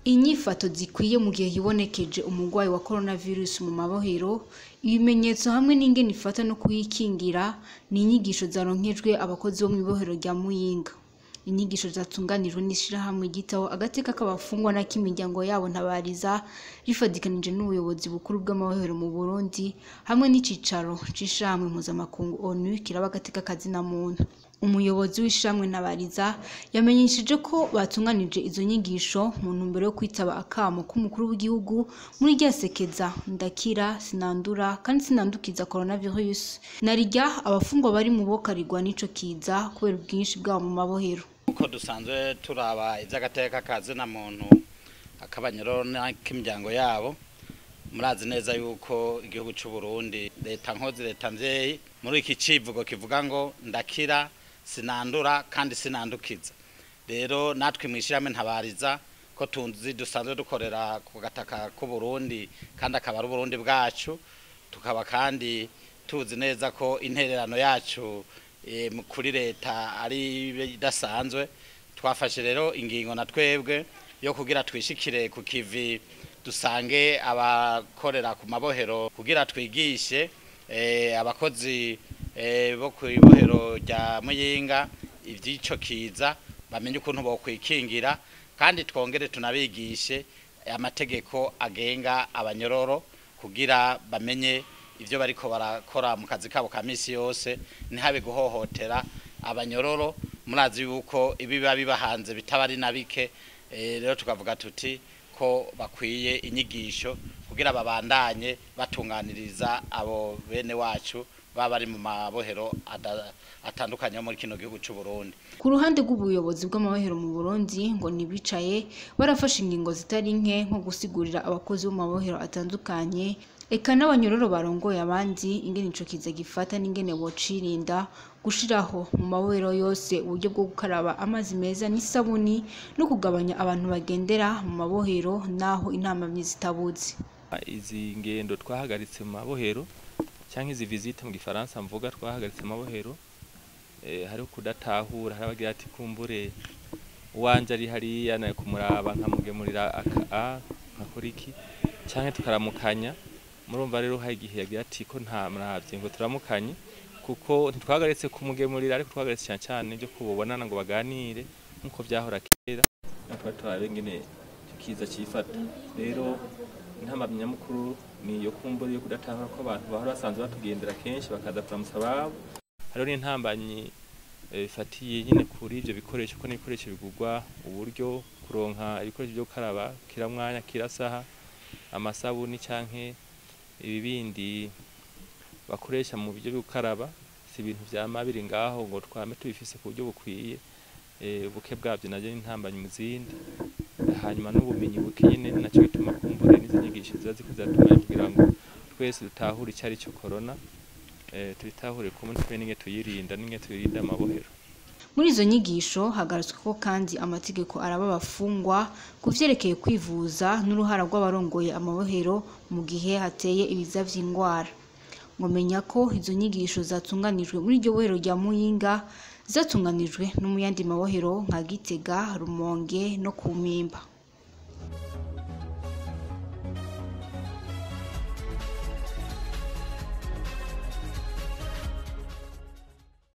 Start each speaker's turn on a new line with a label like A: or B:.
A: inyifato zikwiye mu gihe hibonekeje umurwayi wa coronavirus mu mabohero ibimenyetso hamwe n'ingene ifata no kuyikingira ni inyigisho zaronkejwe abakozi bo mw'ibohero rya muyinga inyigisho zatunganijwe n'ishirahamwe ryitaho agateka k'abafungwa n'ak'imiryango yabo ntabariza rifadikanije n'ubuyobozi bukuru bw'amabohero mu burundi hamwe n'icicaro c'ishirahamwe mpuzamakungu onu kiraba agateka kazina muntu umuyobozi w'ishirahamwe ntabariza yamenyesheje ko batunganije izo nyigisho mu ntumbero yo kwitaba akamo k'umukuru w'igihugu muri rya sekeza ndakira sinandura kandi sinandukiza coronavirus narirya abafungwa bari mu bokarirwa n'ico kiza kubera ubwinshi bwabo mu mabohero
B: uko dusanzwe turaba iby'agateka kazina muntu akabanyoro n'ak'imiryango yabo murazi neza yuko igihugu cy'u Burundi leta nkozi leta mvyeyi muri iki civugo kivuga ngo ndakira sinandura kandi sinandukiza rero natwe mwishirahamwe ntabariza ko tunzi dusanzwe dukorera ku gataka k'u Burundi kandi akaba ari Burundi bwacu tukaba kandi tuzi neza ko intererano yacu kuri leta ari idasanzwe twafashe rero ingingo na twebwe yo kugira twishikire ku kivi dusange abakorera ku mabohero kugira twigishe abakozi bo ku ibohero rya muyinga iby'icyo kiza bamenye ukuntu bokwikingira kandi twongere tunabigishe amategeko agenga abanyororo kugira bamenye ibyo bariko barakora mu kazi kabo ka misi yose ntihabe guhohotera abanyororo murazi yuko ibiba biba hanze bitaba ari na bike rero tukavuga tuti ko bakwiye inyigisho kugira babandanye batunganiriza abo bene wacu baba bari mu mabohero atandukanye muri kino gihugu cy'u Burundi
A: ku ruhande rw'ubuyobozi bw'amabohero mu Burundi ngo nibicaye barafashe ingingo zitari nke nko gusigurira abakozi bo mu mabohero atandukanye eka n'abanyororo barongoye abandi ingene ico kiza gifata n'ingene bocirinda gushiraho mu mabohero yose uburyo bwo gukaraba amazi meza n'isabuni no kugabanya abantu bagendera mu mabohero naho intamamyi zitabuze
C: izi ngendo twahagaritse mu mabohero cyangwa izi visite mu gifaransa mvuga twahagaritse mu mabohero hariho kudatahura hari abagira ati kumbure uwanje ari hariya nayo kumuraba nkamugemurira aka nkakora iki cyangwa tukaramukanya murumva rero hari igihe yagira ati ko nta mravye ngo turamukanye kuko ntitwagaritse kumugemurira ariko twagaritse cyane cyane byo kubonana ngo baganire nkuko byahora kera natwe turabe ngene kiza cifata rero intamamyi nyamukuru ni iyo kumbura yo kudatahura ko abantu bahora basanzwe batugendera kenshi bakaza kuramutsa ababo hariho n'intambanyi bifatiye nyine kuri ivyo bikoresho ko n'ibikoresho bigurwa uburyo kuronka ibikoresho byo gukaraba kiramwanya kirasaha amasabuni canke ibibindi bakoresha mu buryo bwo gukaraba si ibintu vyama biri ngaho ngo twame tubifise ku buryo bukwiye ubuke bwavyo navyo n'intambanyi mu zindi hanyuma n'ubumenyi buke nyene naco gituma kumbure n'izo nyigisho ziba ziko ziratuma kugira ngo twese dutahure ico ari cyo corona tubitahure kumwe twe n'inge tuyirinda n'inge tuyirinda amabohero
A: muri izo nyigisho hagarutswe ko kandi amategeko araba abafungwa ku vyerekeye kwivuza n'uruhara rw'abarongoye amabohero mu gihe hateye ibiza vy'indwara ngomenya ko izo nyigisho zatunganijwe muri iryo bohero rya muyinga zatunganijwe no mu yandi mabohero nka gitega rumonge no ku mpimba